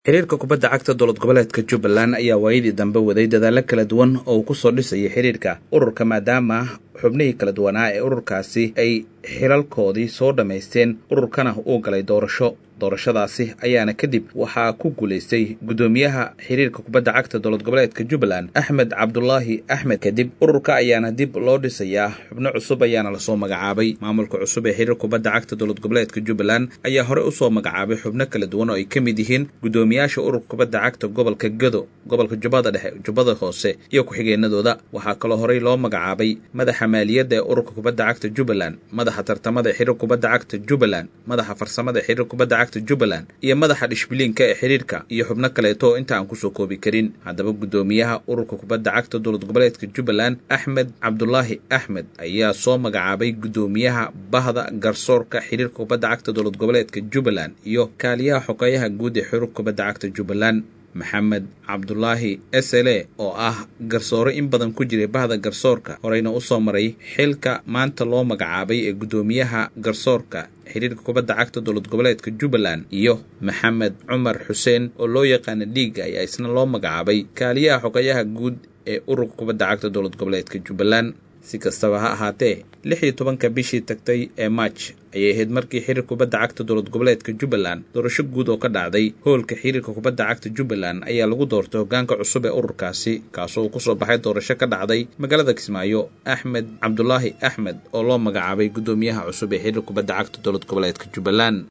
xiriirka kubadda cagta dowlad goboleedka jubbaland ayaa waayadii dambe waday dadaallo kala duwan oo uu ku soo dhisayay xiriirka ururka maadaama xubnihii kala duwanaa ee ururkaasi ay xilalkoodii soo dhammaysteen ururkana uu galay doorasho doorashadaasi ayaana kadib waxaa ku guulaystay guddoomiyaha xiriirka kubadda cagta dowlad goboleedka jubbaland axmed cabdulaahi axmed kadib ururka ayaana dib loo dhisayaa xubno cusub ayaana lasoo magacaabay maamulka cusub ee xiriirka kubadda cagta dowlad goboleedka jubbaland ayaa hore usoo magacaabay xubno kala duwan oo ay ka mid yihiin guddoomiyaasha ururka kubadda cagta gobolka gado gobolka jubbada dhexe jubbada hoose iyo ku-xigeenadooda waxaa kaloo horey loo magacaabay madaxa maaliyadda ee ururka kubadda cagta jubbaland madaxa tartamada ee xiriirka kubadda cagta jubbaland madaxa farsamada ee xiriirka kubadda cagta jubbaland iyo madaxa dhishbiliinka ee xiriirka iyo xubno kaleeto oo inta aan kusoo koobi karin haddaba guddoomiyaha ururka kubadda cagta dowlad goboleedka jubbaland axmed cabdulaahi axmed ayaa soo magacaabay guddoomiyaha bahda garsoorka xiriirka kubadda cagta dowlad goboleedka jubbaland iyo kaaliyaha xogeeyaha guud ee xiriirka kubadda cagta jubbaland maxamed cabdulaahi sle oo ah garsoore in badan ku jiray bahda garsoorka horeyna usoo maray xilka maanta loo magacaabay ee guddoomiyaha garsoorka xiriirka kubadda cagta dowlad goboleedka jubbaland iyo maxamed cumar xuseen oo loo yaqaana dhiiga ayaa isna loo magacaabay kaaliyaha xogeeyaha guud ee ururka kubadda cagta dowlad goboleedka jubbaland si kastaba ha ahaatee lix iyo tobanka bishii tagtay ee maaj ayay ahayd markii xiriirka kubadda cagta dowlad goboleedka jubbaland doorasho guud oo ka dhacday hoolka xiriirka kubadda cagta jubbaland ayaa lagu doortay hoggaanka cusub ee ururkaasi kaasoo uu kusoo baxay doorasho ka dhacday magaalada kismaayo axmed cabdulaahi axmed oo loo magacaabay guddoomiyaha cusub ee xiriirka kubadda cagta dowlad goboleedka jubbaland